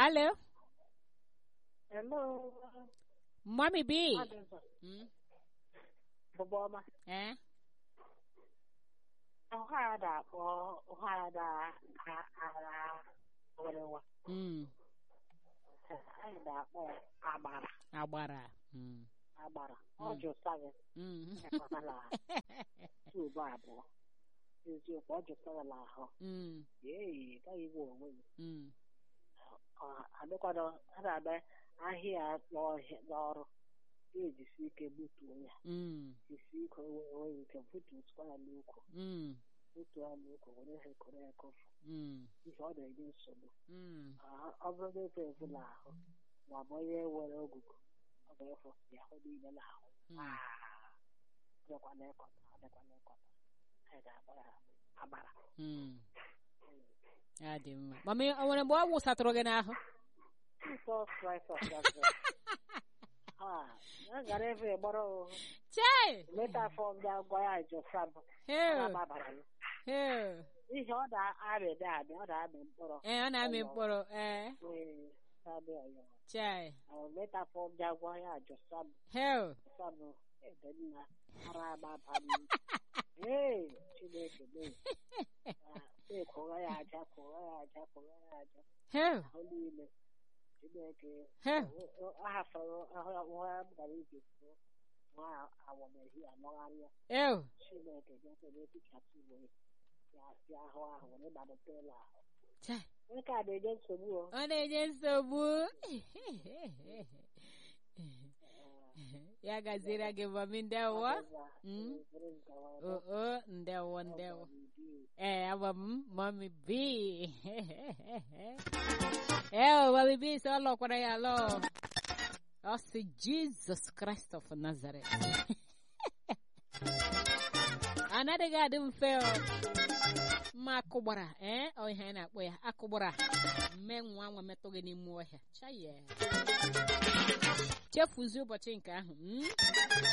Alo, Hello. Mommy B. Adịzọ. Mm, Bụbụ ọma. eh? Ọhada akpọ ọhada agha werewa. Mm, Anyị na-akpọ ya agbara. agbara. Mm, Agbara. Ọ jụsara mm. ekwatala tuubu abụọ. Eziokwu ọ jụsara ahụ. mm, Ee, gaghị iwe onwe ya. mm, Ọ adịkwado a na-abịa ahịa n'ọhịa n'ọrụ. Ga-ejisi ike butuo ya. mm, Jisi ike onwe ike butuo ya n'ukwu. mm, Butuo ya n'ukwu were ha ekoro ya kofu. mm, Ihe ọ na-enye nsogbu. mm. Ah, ọ bụrụ na efe efu n'ahụ ma ọ bụ onye nwere ogugu ọ ga-efu ya ahụ niile n'ahụ Mm. Ah, dịkwa n'ịkọta ọ dịkwa n'ịkọta anyị ga-agba ya agbara Mm. Ya dị mma. Mami, o nwere mgbe ọ wụsatụrụ gị n'ahụ? Jesus Christ of Nazareth. Ah, ya gara ebe gbara ohu Chai! leta afọ ndị agwa ya josab Heo, gbabara ya heo. ihe ọ na-amịdị amị ọ na-amị mkpụrụ Ee, ọ na-amị mkpụrụ. Ee, Ee, na-amị ọyọ chai. leta afọ ndị agwa ya josab Heo. Sọnụ ebe nna ara agbaba m. Ee, Chineke mee. Ee, kụwa ya aja, kụwa ya aja, kụwa ya aja. Heo. Ahụ niile. Chineke. Heo. Ọ hafọrọ ahụ nwa m gara ije kwuo. Nwa awọmehi anọgharịa. Ew. Chineke ga-ekele efichapụ uwe ya ya ahụ ahụ were gbalite ụlọ ahụ. Chai. Nke a na-enye nsogbu o. Ọ na-enye nsogbu. Ya gaziere gị mami ndewo. Mm. O o ndewo ndewo. Eh, abụ m mami B. Eh, mami B sị ọ lọkwara ya lọ. Ọ sị Jesus Christ of Nazareth. Anaghị adị mfe ọ. mma akụgbara ee ọ ihe anyị na-akpọ ya akụgbara mme nwa nwa metụ gị n'ime ọhịa chaye chefuzie ụbọchị nke ahụ mm?